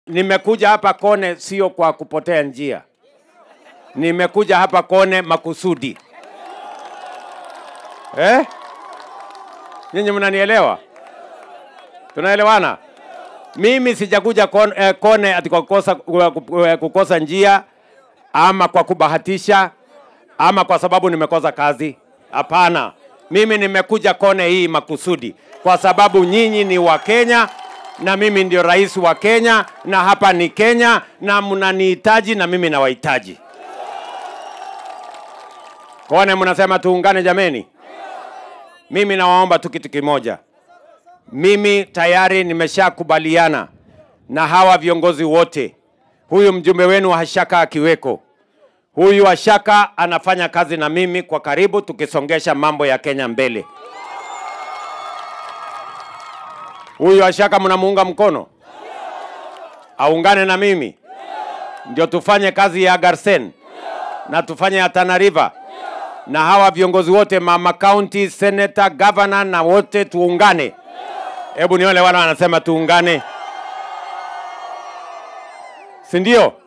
Nimekuja hapa Kone sio kwa kupotea njia, nimekuja hapa Kone makusudi eh? Nyinyi mnanielewa? Tunaelewana? Mimi sijakuja Kone, eh, Kone ati kwa kukosa, kwa kukosa njia ama kwa kubahatisha ama kwa sababu nimekosa kazi. Hapana, mimi nimekuja Kone hii makusudi kwa sababu nyinyi ni wa Kenya na mimi ndio rais wa Kenya na hapa ni Kenya na mnanihitaji na mimi nawahitaji. Kone mnasema tuungane jameni? Mimi nawaomba tu kitu kimoja. Mimi tayari nimeshakubaliana na hawa viongozi wote, huyu mjumbe wenu wa Hashaka akiweko, huyu Hashaka anafanya kazi na mimi kwa karibu, tukisongesha mambo ya Kenya mbele. Huyu Hashaka mnamuunga mkono, aungane na mimi ndio tufanye kazi ya Garsen na tufanye ya Tana River na hawa viongozi wote, mama county, senator, governor na wote tuungane. Hebu nione wale wanasema tuungane, si ndio?